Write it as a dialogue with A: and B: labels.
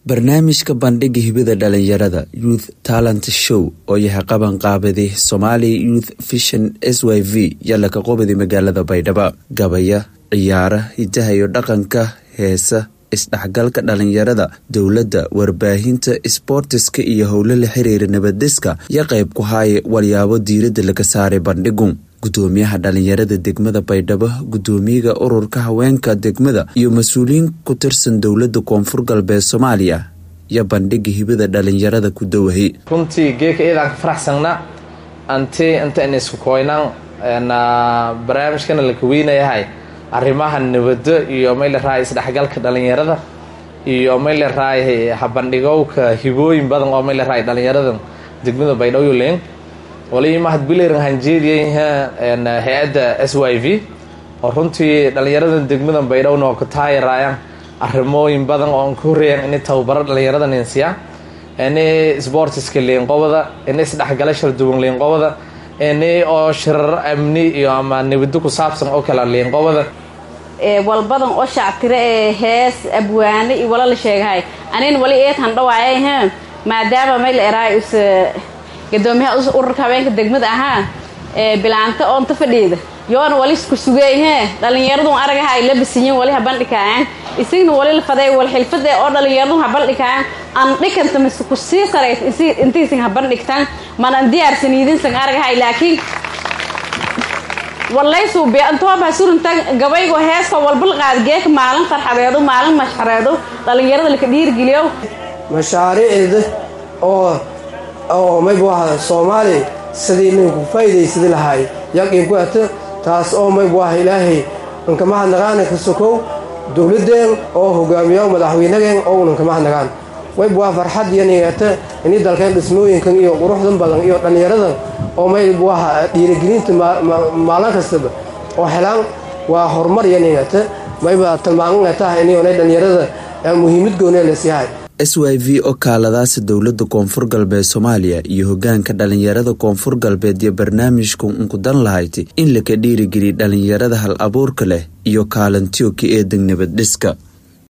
A: barnaamijka bandhiga hibada dhalinyarada youth talent show oo yahay qaban qaabadi somali youth vision s y v yalaka qobadi magaalada baydhabo gabaya ciyaara hidaha iyo dhaqanka heesa isdhexgalka dhalinyarada dowladda warbaahinta isboortiska iyo howlo la xiriira nabaddiska yo qayb ku haaye walyaabo diiradda laga saaray bandhigu gudoomiyaha dhalinyarada degmada baydhabo gudoomiyaga ururka haweenka degmada iyo mas-uuliyiin ku tirsan dowladda koonfur galbeed soomaaliya iyo bandhiga hibada dhalinyarada ku dawahay
B: runtii geeka iyadaan ka faraxsanna anti inta in isku koynaan barnaamijkana la kaweynayahay arrimaha nabado iyo may la raay isdhexgalka dhalinyarada iyo may la raay habandhigowka hibooyin badan oo may la raay dhalinyarada degmada baydhabo len wali mahad bileran hanjeediya hay-adda s y v oo runtii dhalinyarada degmada baydhabo noo ka taayaraayaan arrimooyin badan oo an ka horreeyaan inay tababaro dhalinyarada ninsiya ini sportiska liinqobada ini isdhexgala sharduwan liinqobada ini oo shirar amni iyo ama nabado ku saabsan oo kale liinqobada
C: walbadan oo shactire ee hees abwaane iyo wala la sheegahay anin wali eetan dhawaayay h maadaama may la eraay us gadoomiyaha ururka haweenka degmada ahaa bilaanta oonta fadhiida yoona wali isku sugey he dhalinyaradun aragaha ay la bisiyin wali habandhikaayan isigna wali la faday wal xilfade oo dhalinyaradun habandhikaayan an dhikanta mise ku sii sarays intiisin habandhigtaan manan diyaarsaniidinsan aragahay laakiin walaysuubi antooba surunta gabaygo heeska walbal qaad geeka maalin farxadeedo maalin mashxareedo dhalinyarada laka dhiirgeliyo
D: mashaariicda oo oo maybu aha soomaali sidii ninku faa'iidaysadi lahaay yaqiin ku ato taas oo maybu aha ilaahay inkamahadnaqaana ka sokow dowladdeen oo hogaamiyo madaxweynageen oo unankamahdnaqaan maybu aha farxad iyo nigata ini dalkeen dhismooyinkan iyo quruxdan badan iyo dhallinyaradan oo maybu aha dhiirigelinta maalin kastaba oo helaan waa horumar iyo nigata mayba tilmaamataha inay dhallinyarada muhiimad goonee lasyahay
A: s y v oo kaaladaasi dowladda koonfur galbeed soomaaliya iyo hogaanka dhalinyarada koonfur galbeed iyo barnaamijku unkudan lahayd in laka dhiirigeliya dhalinyarada hal abuurka leh iyo kaalantiyo ka eedan nabad dhiska